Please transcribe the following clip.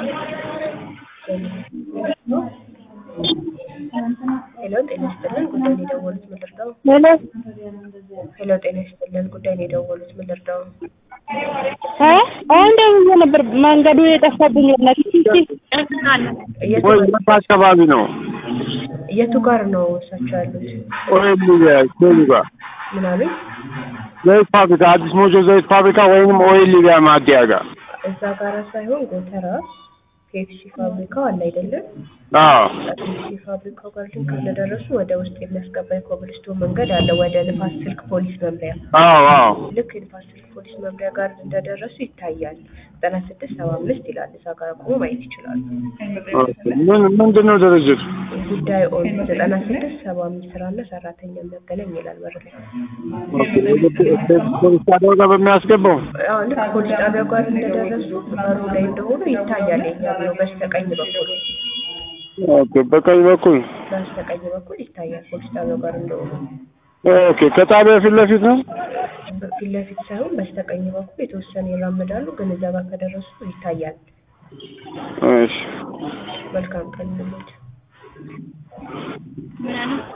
ሄሎ ጤና ይስጥልን ጉዳይ ነው የደወሉት ምን ልርዳው? ሄሎ ሄሎ ጤና ይስጥልን ጉዳይ ነው የደወሉት ምን ልርዳው? እ አሁን ደውዬ ነበር መንገዱ የጠፋብኝ ነው። የቱ ወይ የት አካባቢ ነው? የቱ ጋር ነው እሳቸው ያሉት? ኦይል ሊቢያ ኬሉ ጋር ምን አሉኝ? ዘይት ፋብሪካ አዲስ ሞጆ ዘይት ፋብሪካ ወይንም ኦይል ሊቢያ ማደያ ጋር እዛ ጋር ሳይሆን ጎተራ ፔፕሲ ፋብሪካው አለ አይደለም? አዎ ፔፕሲ ፋብሪካው ጋር ግን እንደደረሱ ወደ ውስጥ የሚያስገባ የኮብልስቶን መንገድ አለ ወደ ንፋስ ስልክ ፖሊስ መምሪያ አዎ አዎ ልክ የንፋስ ስልክ ፖሊስ መምሪያ ጋር እንደደረሱ ይታያል። ዘጠና ስድስት ሰባ አምስት ይላል። እዛ ጋር ቆሞ ማየት ይችላሉ። ኦኬ። ምን ምንድን ነው ድርጅቱ? ጉዳይ ኦን ዘጠና ስድስት ሰባ አምስት ስራና ሰራተኛ የሚያገናኝ ይላል በር ላይ። ኦኬ። ፖሊስ ጣቢያው ጋር በሚያስገባው አዎ ልክ ፖሊስ ጣቢያው ጋር እንደደረሱ በሩ ላይ እንደሆኑ ይታያል። የኛ ቢሮ በስተቀኝ በኩል ኦኬ። በቀኝ በኩል በስተቀኝ በኩል ይታያል ፖሊስ ጣቢያው ጋር እንደሆኑ። ኦኬ። ከጣቢያው ፊት ለፊት ነው? ፊት ለፊት ሳይሆን በስተቀኝ በኩል የተወሰነ ይራመዳሉ፣ ግን እዛ ጋር ከደረሱ ይታያል። እሺ መልካም ቀን እንሎት